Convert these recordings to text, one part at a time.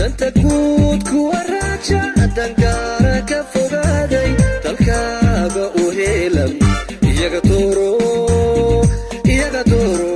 danta guud kuwa raaja dangaara ka fogaaday dalkaaga u heelan iyaga dooro iyaga dooro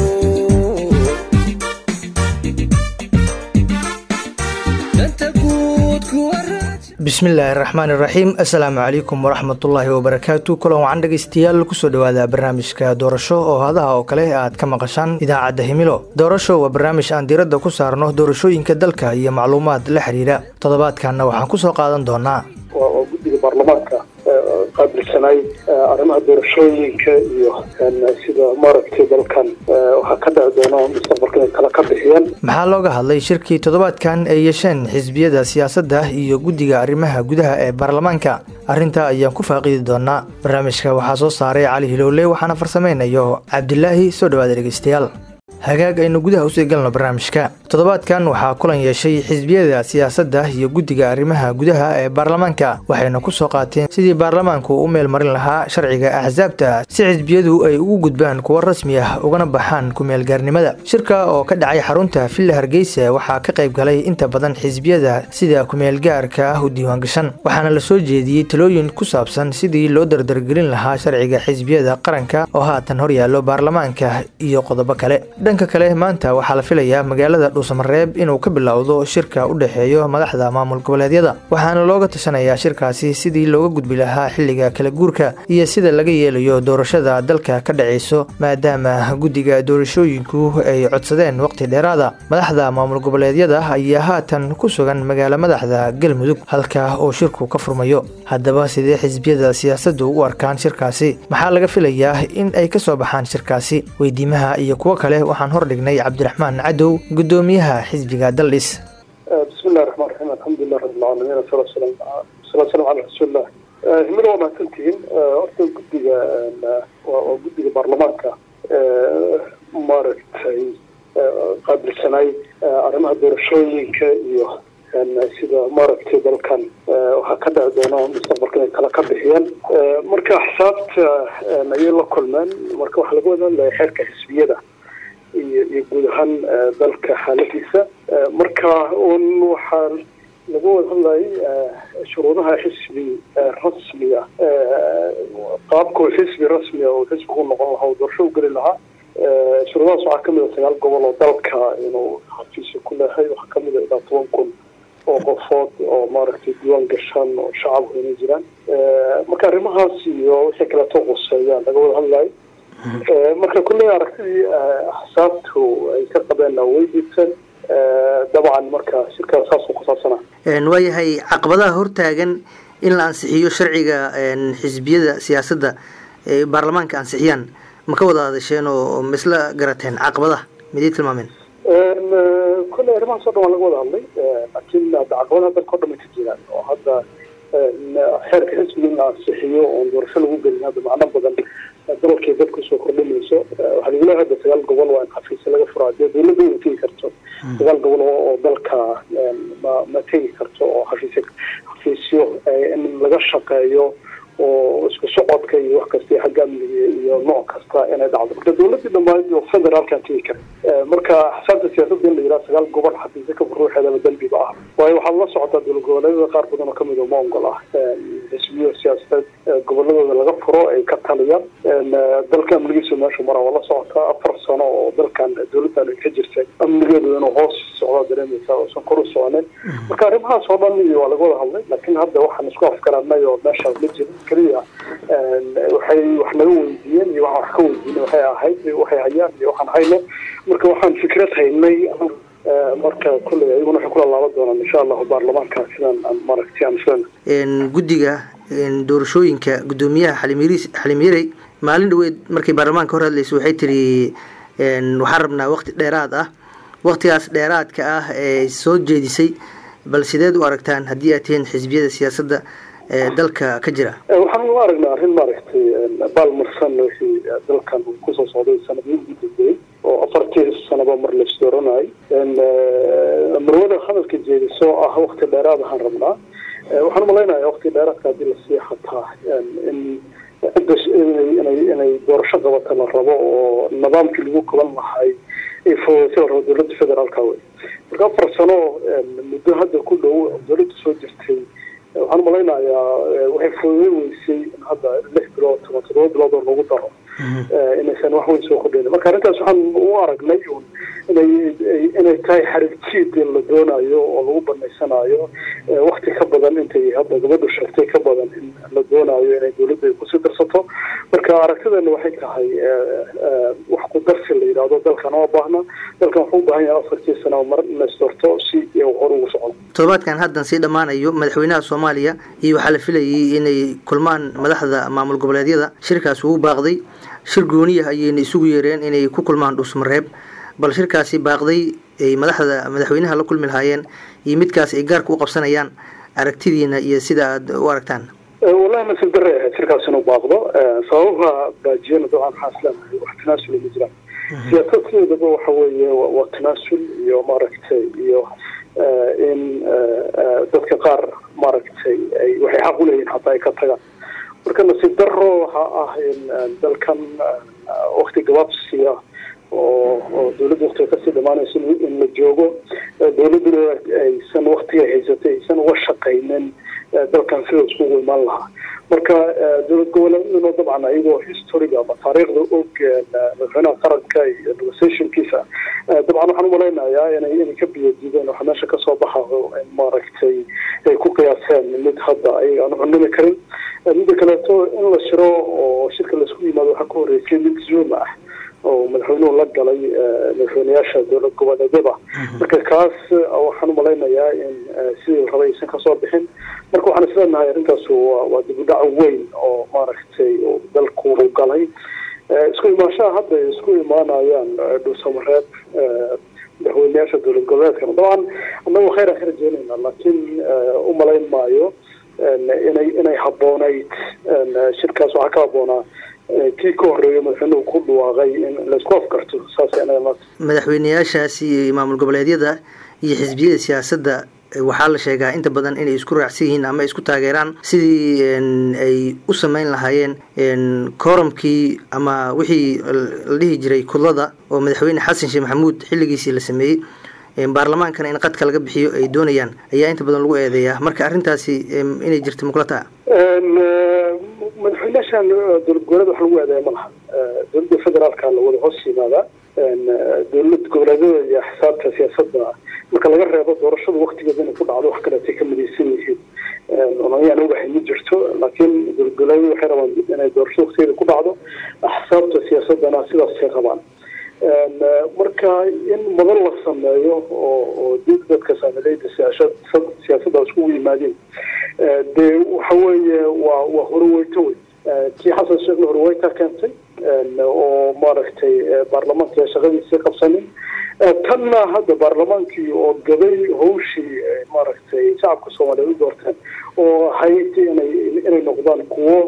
danta guud kuwa raaja bismillaahi raxmaan iraxiim assalaamu calaykum waraxmatullaahi wabarakaatu kulan wacan dhegeystayaal kusoo dhowaada barnaamijka doorasho oo hadaha oo kale aad ka maqashaan idaacadda himilo doorasho waa barnaamij aan diiradda ku saarno doorashooyinka dalka iyo macluumaad la xiriira toddobaadkanna waxaan kusoo qaadan doonaa waa guddiga baarlamaanka qaabilsanay arrimaha doorashooyinka iyo sida maaragtay dalkan waxaa ka dhici doono mustaqbalka inay kala ka bixiyeen maxaa looga hadlay shirkii toddobaadkan ay yeesheen xisbiyada siyaasadda iyo guddiga arrimaha gudaha ee baarlamaanka arrintaa ayaan ku faaqidi doonaa barnaamijka waxaa soo saaray cali hilowle waxaana farsamaynayo cabdilaahi soo dhawaada dhegeystayaal hagaag aynu gudaha usii galno barnaamijka toddobaadkan waxaa kulan yeeshay xisbiyada siyaasadda iyo guddiga arrimaha gudaha ee baarlamaanka waxayna ku soo qaateen sidii baarlamaanku u meel marin lahaa sharciga axsaabta si xisbiyadu ay ugu gudbaan kuwo rasmi ah ugana baxaan ku-meelgaarnimada shirka oo ka dhacay xarunta villa hargeysa waxaa ka qayb galay inta badan xisbiyada sida ku-meelgaarka ah u diiwaangashan waxaana la soo jeediyey talooyin ku saabsan sidii loo dardargelin lahaa sharciga xisbiyada qaranka oo haatan horyaallo baarlamaanka iyo qodobo kale dhanka kale maanta waxaa la filayaa magaalada dhuusamareeb inuu ka bilowdo shirka u dhexeeyo madaxda maamul goboleedyada waxaana looga tashanayaa shirkaasi sidii looga gudbi lahaa xilliga kala guurka iyo sida laga yeelayo doorashada dalka ka dhacayso maadaama guddiga doorashooyinku ay codsadeen waqti dheeraada madaxda maamul goboleedyada ayaa haatan ku sugan magaalo madaxda galmudug halka oo shirku ka furmayo haddaba sidee xisbiyada siyaasaddu u arkaan shirkaasi maxaa laga filayaa in ay ka soo baxaan shirkaasi weydiimaha iyo kuwo kale waxaan hordhignay cabdiraxmaan cadow gudoomiyaha xisbiga daldhis bismillahi raxmaan raxiim alxamdulilah rabbilcaalamiin wasalaatu salaam cala rasuulillah himilo waa mahadsantihiin horta guddiga waa guddiga baarlamaanka maaragtay qaabilsanay arrimaha doorashooyinka iyo sida maaragtay dalkan waxaa ka dhici doono mustaqbalka inay kala ka bixiyeen marka xisaabta ayay la kulmeen marka waxaa laga wada hadlaya xeerka xisbiyada iyo iyo guud ahaan dalka xaaladiisa marka un waxaa laga wada hadlayay shuruudaha xisbi rasmi ah qaabka xisbi rasmi ah oo xisbigu noqon lahaa oo doorasho u geli lahaa shuruudahaas waxaa kamid a sagaal gobol oo dalka inuu xafiisa ku leehay waxaa kamid a ilaa toban kun oo qofood oo maaragtay diiwaan gashaan oo shacabku inay jiraan marka arrimahaas iyo wixii kaleeto quseeyaan laga wada hadlayo marka kulley aragtidii axsaabtu ay ka qabeen way diibteen dabcan marka shirkaa saasuu ku saabsanaa waayahay caqabadaha hortaagan in la ansixiyo sharciga xisbiyada siyaasadda ee baarlamaanka ansixiyaan ma ka wada hadasheen oo ma isla garateen caqabadaha miday tilmaameen kulley arrimahaas o dhan waa laga wada hadlay laakiin hadda caqabadaha dalka o dhan bay ka jiraan oo hadda xeerka xisbiga in la ansixiyo oon doorasho lagu gelin hadda macno badan dalkay dadku soo kordhinayso waxaa lagu leeyahay hadda sagaal gobol waa in xafiisya laga furaa dee dawladda ma tegi karto sagaal gobol oo dalka ma ma tegi karto oo xafiisya xafiisyo in laga shaqeeyo oo isku socodka iyo wax kasta iyo xagga amniga iyo nooc kasta inay dhacdo marka dawladdii dhammaan iyo federaalkan tegi kara marka xisaabta siyaasadda in la yidhaha sagaal gobol xafiisya ka ruuxeedaba dambiba ah waayo waxaad la socotaa dowlad goboleedyada qaar badan oo kamid oo ma ogol ah xisbiyo siyaasadeed goboladooda laga furo ay ka taliyaan dalka amnigiisu meeshu mara waa la socotaa afar sano oo dalkan dowladdan ay ka jirtay amnigeedu inuu hoos socdaa dareemaysa oosan kor u soconin marka arrimahaas oo dhan iyo waa laga wada hadlay laakiin hadda waxaan isku afgaranay oo meeshaas ma jirin keliya waxay wax naga weydiiyeen iyo waxaan wax ka weydiinay waxay ahayd waxay hayaan iyo waxaan hayno marka waxaan fikrad haynay marka kulley ayaguna waxay kula laaban doonaan insha allahu baarlamaanka sidaan aan maaragtay aan filan guddiga doorashooyinka guddoomiyaha xalimyris xalimyarey maalin dhaweed markay baarlamaanka hor hadlaysa waxay tiri waxaan rabnaa waqti dheeraad ah waqtigaas dheeraadka ah ee soo jeedisay bal sideed u aragtaan haddii aad tihiin xisbiyada siyaasadda ee dalka ka jira waxaan u aragnaa arrin maaragtay baalmarsan wixii dalkan kusoo socday sanadihii ugu dambeeyey oo afartii sanaba mar la isdooranayay marwada hadalka jeediso ah wakti dheeraad ahaan rabnaa waxaan umalaynaya wakti dheeraadka haddii lasii xataa in cidda inay inay doorasho qabata la rabo oo nidaamkii lagu qaban lahay ay fududaysay la rabo dowladda federaalka wey marka afar sano muddo hadda ku dhow dowladda soo jirtay waxaan malaynayaa waxay fududay weysay in hadda lix bilood ama toddoba bilood oo lagu daro inaysan wax weyn soo kordhayn marka arrintaas waxaan u aragnay un inay inay tahay xariirjiid la doonayo oo lagu banaysanayo wakti ka badan intay hadda gabadhu sheegtay ka badan in la doonayo inay dowladda ay kusii darsato marka aragtideena waxay tahay wax ku darsi la yidhaahdo dalkan oo baahna dalkan wuxuu u baahan yahay afartii sano mar inaystorto si hor ugu socon toddobaadkan haddan sii dhammaanayo madaxweynaha soomaaliya iyo waxaa la filayay inay kulmaan madaxda maamul goboleedyada shirkaas ugu baaqday shir gooniya ayayna isugu yeereen inay ku kulmaan dhuusmareeb bal shirkaasi baaqday ay madaxda madaxweynaha la kulmi lahaayeen iyo midkaas ay gaarka u qabsanayaan aragtidiina iyo sida aad u aragtaan wallahi nasiib darre ahayd shirkaas inuu baaqdo sababaha baajiyana dabcan waxaan isleenahay wax tanaasul ma jiraan siyaasadkeedaba waxa weeye waa tanaasul iyo maaragtay iyo in dadka qaar maaragtay ay waxay xaq uleeyihin hataa ay ka tagaan marka nasiib daro waxa ah in dalkan wakti gabaabsiya oo oo dowladda waktiga kasii dhamaanaysa in la joogo dowladduna aysan waktiga haysatay aysan uga shaqaynin dalkan sida iskugu imaan lahaa marka dowlad goboleedaduna dabcan ayagoo historiga ama taariikhda og madaxweynaha qaranka iyo negotiationkiisa dabcan waxaan umalaynayaa inay inay ka biyadiideen waxa meesha kasoo baxayo in maaragtay ay ku qiyaaseen mid hadda ayaga aan cunimi karin midda kaleeto in la shiro oo shirka laisku yimaado waxaa ka horeysay mid zoom ah oo madaxweynuhu la galay madaxweyneyaasha dowlad goboleedyada marka kaas waxaan umalaynayaa in sidii la rabay aysan kasoo bixin marka waxaan isleenahay arrintaas waa waa dib u dhac weyn oo maaragtay dalku u galay isku imaanshaha hadda ay isku imaanayaan dhuusamareeb madaxweyneyaasha dowlad goboleedkana dabcan annagu khayr aan ka rajeynayna laakiin umalayn maayo inay inay habboonayd shirkaas waxaa ka habboonaa kii ka horeeya madaxweynuhu ku dhawaaqay in laisku afkarto saas madaxweyneyaashaasi iyo maamul goboleedyada iyo xisbiyada siyaasadda waxaa la sheegaa inta badan inay isku raacsan yihiin ama isku taageeraan sidii ay u sameyn lahaayeen kooramkii ama wixii la dhihi jiray kudlada oo madaxweyne xasan sheekh maxamuud xilligiisii la sameeyey baarlamaankana in qadka laga bixiyo ay doonayaan ayaa inta badan lagu eedeeyaa marka arrintaasi inay jirto muqlata madaxweyneyaashan dowlad goboleed wax lagu eedeeya ma laha dowladda federaalka la wada hoos yimaadaa dowlad goboleedyada iyo xisaabta siyaasadda marka laga reebo doorashada waktigeeda inay ku dhacdo wax kaleetay ka midaysan yihiin ayaan ogahay ma jirto laakiin dowlad goboleedyada waxay rabaan inay doorashada waktigeeda ku dhacdo axsaabta siyaasadana sidaasay qabaan marka in madan la sameeyo oo oo dib dadka saamileyda siyaasadda iskugu yimaadeen dee waxa weeye waa waa horweyto wey kii xasan sheekhna horweyta keentay oo maaragtay baarlamaanka shaqadiisii qabsanin tanna hadda baarlamaankii oo gabay hawshii maaragtay shacabka soomaaliyeed u doorteen oo ahayd inay inay noqdaan kuwo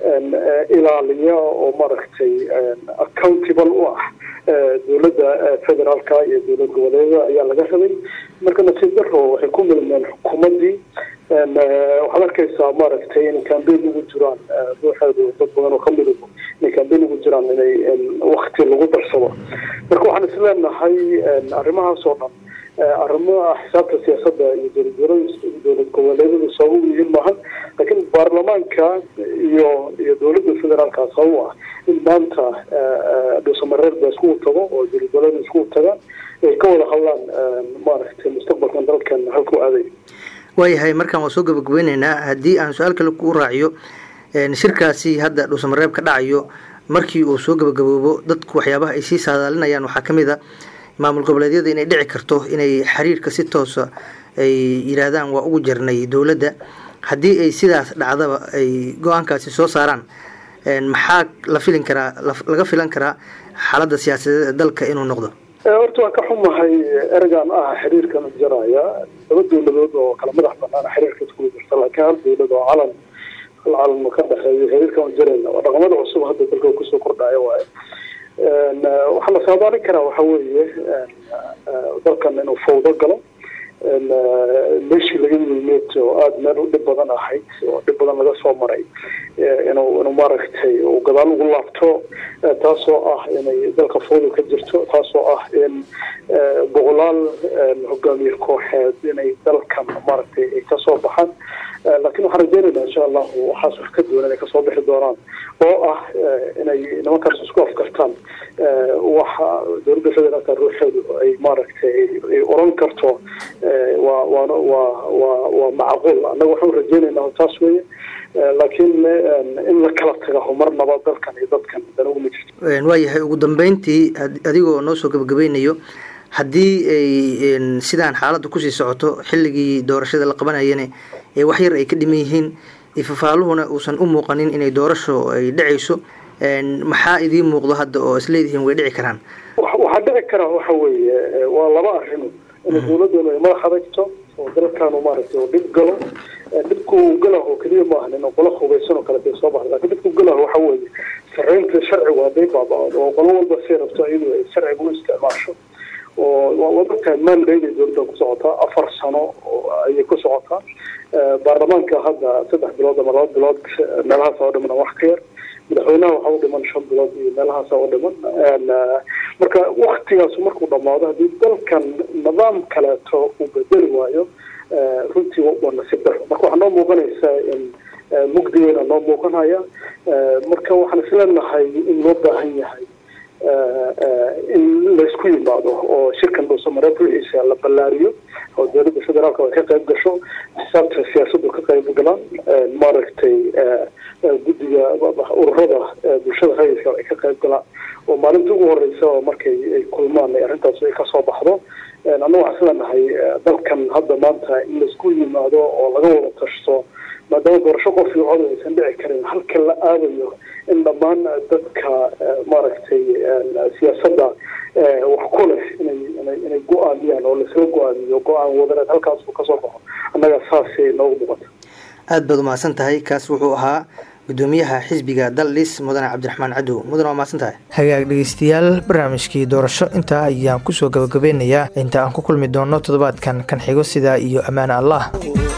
ilaaliya oo maaragtay accountable u ah dowladda federaalka iyo dowlad goboleedyada ayaa laga rabay marka nasiib daro waxay ku milmeen xukuumaddii waxaad arkaysaa maaragtay inay cambain ugu jiraan ruuxeedu dad badan oo kamid inay cambain ugu jiraan inay wakti lagu darsado marka waxaan isleenahay arrimahaas oo dhan arrimaha xisaabta siyaasadda iyo dowlad dowlad goboleedyadu sabab u yihiin maahan laakiin baarlamaanka iyo iyo dowladda federaalka sabab u ah in maanta dhuusamareer ba iskugu tago oo dowlad goboleeda iskugu tagaan ay ka wada hadlaan maaragtay mustaqbalkan dalkan halkuu aaday waayahay markaan waa soo gabagabeyneynaa haddii aan su-aal kale kuu raaciyo shirkaasi hadda dhuusamareeb ka dhacayo markii uu soo gabagaboobo dadku waxyaabaha ay sii saadaalinayaan waxaa ka mid a maamul goboleedyada inay dhici karto inay xiriirka si toosa ay yidhaahdaan waa ugu jarnay dowladda haddii ay sidaas dhacdaba ay go-aankaasi soo saaraan maxaa la filin karaa laga filan karaa xaaladda siyaasadeed ee dalka inuu noqdo horta waan ka xumahay ereygan ah xiriirkan jaraya laba dowladood oo kala madax banaan xiriirka iskugu jirta laakiin hal dowlad oo calan hal calan ka dhexeeyo xiriirkan jarayna waa dhaqamada cusub hadda dalka kusoo kordhaya waaye waxaa la saadaalin karaa waxa weeye dalkan inuu fawdo galo meeshii laga yimid oo aada meel u dhib badan ahayd oo dhib badan laga soo maray inuu inuu maaragtay uu gadaal ugu laabto taasoo ah inay dalka foodu ka jirto taasoo ah in boqolaal hogaamiye kooxeed inay dalkan maaragtay ay kasoo baxaan laakiin waxaan rajeynaynaa insha allahu waxaas wax ka duwan inay kasoo bixi doonaan oo ah inay nimankaas isku afkartaan waxa dowladda federaalka ruuxeedu ay maaragtay ay oran karto waa waana waa waa waa macquul annaga waxaan rajeynaynaa taas weeye laakiin in la kala tago marnaba dalkan iyo dadkan dana uma jirto waayahay ugu dambeyntii adigoo noo soo gabagabeynayo haddii ay sidaan xaaladda kusii socoto xilligii doorashada la qabanayana wax yar ay ka dhiman yihiin fafaaluhuna uusan u muuqanin inay doorasho ay dhacayso maxaa idiin muuqdo hadda oo isleedihiin way dhici karaan waxaa dhici karaa waxa weeye waa laba arrimo in dowladdeenu ay madax adagto oo dalkaanu maaragtay oo dhib galo dhibku galah oo keliya maahan in qolo hubaysan oo kale dee soo baxda lakin dhibku galah waxa weeye sarreynta sharcigu hadday baaba-aan oo qolo walba say rabto iyadu ay sharciga u isticmaasho oo waad ogtahay mandayday dowladda ku socotaa afar sano ayay ku socotaa baarlamaanka hadda saddex bilood ama laba bilood meelahaas oo dhiman wax ka yar madaxweynaha waxaa u dhiman shan bilood iyo meelahaas oo dhiman marka waktigaas markuu dhamaado haddii dalkan nidaam kaleeto uu bedeli waayo runtii waa nasiib daro marka waxaa noo muuqanaysaa in mugdigeena noo muuqanaya marka waxaan isleenahay in loo baahan yahay in laysku yimaado oo shirkan dhuusamareed ruuxiisa la ballaariyo oo dowladda federaalka ay ka qayb gasho xisaabta siyaasaddu ka qayb galaan maaragtay guddiga ururada bulshada rayidka ay ka qayb galaan oo maalinta ugu horeysa oo markay ay kulmaan arrintaas ay kasoo baxdo annaga waxaan isleenahay dalkan hadda maanta in laisku yimaado oo laga wada tashto maadaama doorasho qof iyo cod aysan dhici karin halka la aadayo in dhammaan dadka maaragtay siyaasadda wax ku leh inay inay inay go-aamiyaan oo laisla go-aamiyo go-aan wadareed halkaas uu kasoo baxo annaga saasay noogu muuqata aada baad umahadsan tahay kaas wuxuu ahaa gudoomiyaha xisbiga daldhis mudane cabdiraxmaan cadow mudane waa mahadsan tahay hagaag dhegeystayaal barnaamijkii doorasho intaa ayaan kusoo gabagabeynayaa inta aan ku kulmi doono toddobaadkan kan xigo sidaa iyo ammaane allah